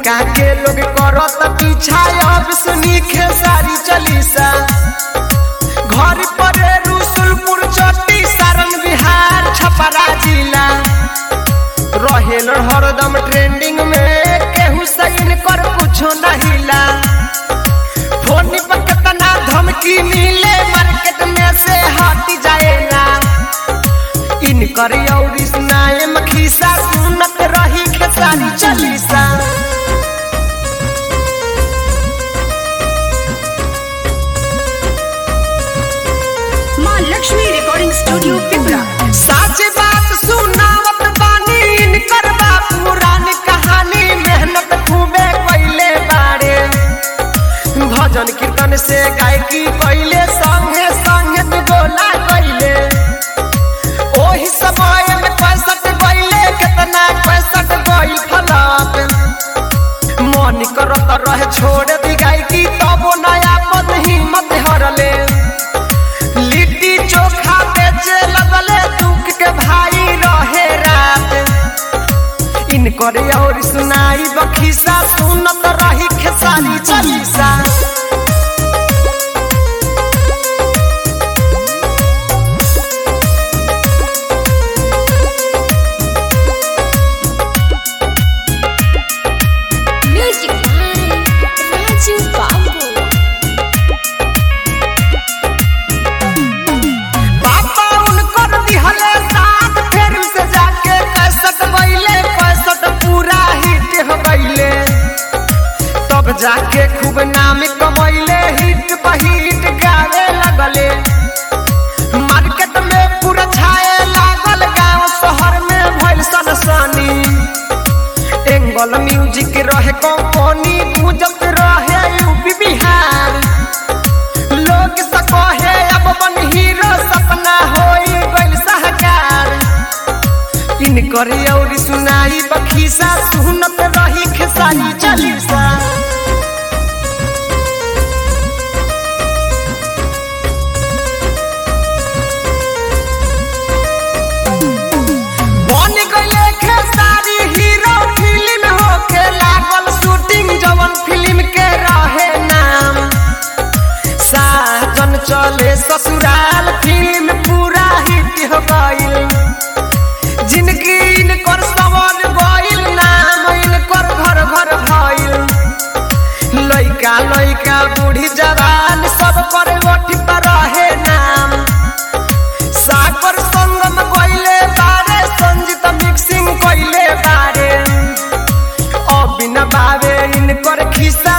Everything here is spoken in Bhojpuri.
उनका के लोग करत पीछा अब सुनी खेसारी चलीसा घर पर रसुलपुर चट्टी सारण बिहार छपरा जिला रहेल हरदम ट्रेंडिंग में केहू सैन कर कुछो नहिला फोन पर कितना धमकी मिले मार्केट में से हट जाएगा इनकर और सुनाए मखीसा सुनत रही खेसारी चलीसा माँ लक्ष्मी रिकॉर्डिंग स्टूडियो पिपरा सच बात सुनावत बानी इनकर बा पुरान कहानी मेहनत खूबे कइले बारे भजन कीर्तन से गायकी कइले संगे संगे गोला कइले ओही समय में पैसठ गइले कितना पैसठ गइल फलत मन करत रहे छोड़ दी गायकी तबो नया पद हिम्मत हरले लिट्टी चोखा बेचे लगले दुख के भाई रहे रात इनकर और सुनाई बखीसा सुनत रही खेसारी चलीसा म्यूजिक राजू बाबू पापा उनकर दिहले साथ फेर से जाके कैसट बैले कैसट पूरा हिट हो गईले तब जाके खूब नाम कमैले हिट बहिट गावे लगले मार्केट में पूरा छाए लागल गांव शहर में भइल सनसनी एंगल म्यूजिक रहे कंपनी गुजत रहे यूपी बिहार लोग से कहे अब बन हीरो सपना होई गइल सहकार इनकर और सुनाई बखीसा सुनत रही खेसारी चलीसा बन गइले खेसारी हीरो फिल्म होके लागल शूटिंग जवन फिल्म के रहे नाम साजन चले ससुराल फिल्म पूरा हिट हो गइल जिंदगी इनकर सवन गइल नाम इनकर घर घर भइल लइका लइका बूढ़ी जवान सब पर ओठी पर रहे नाम सागर संगम गइले बारे संजीत मिक्सिंग कइले बारे अबिन बावे इनकर खिस्सा